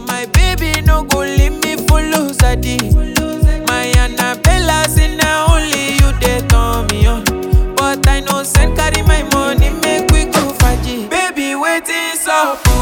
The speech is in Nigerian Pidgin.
my baby no go leave me follow sadi. My Annabella say na only you dey turn me on. But I no send carry my money make we go faji. Baby wetin sup?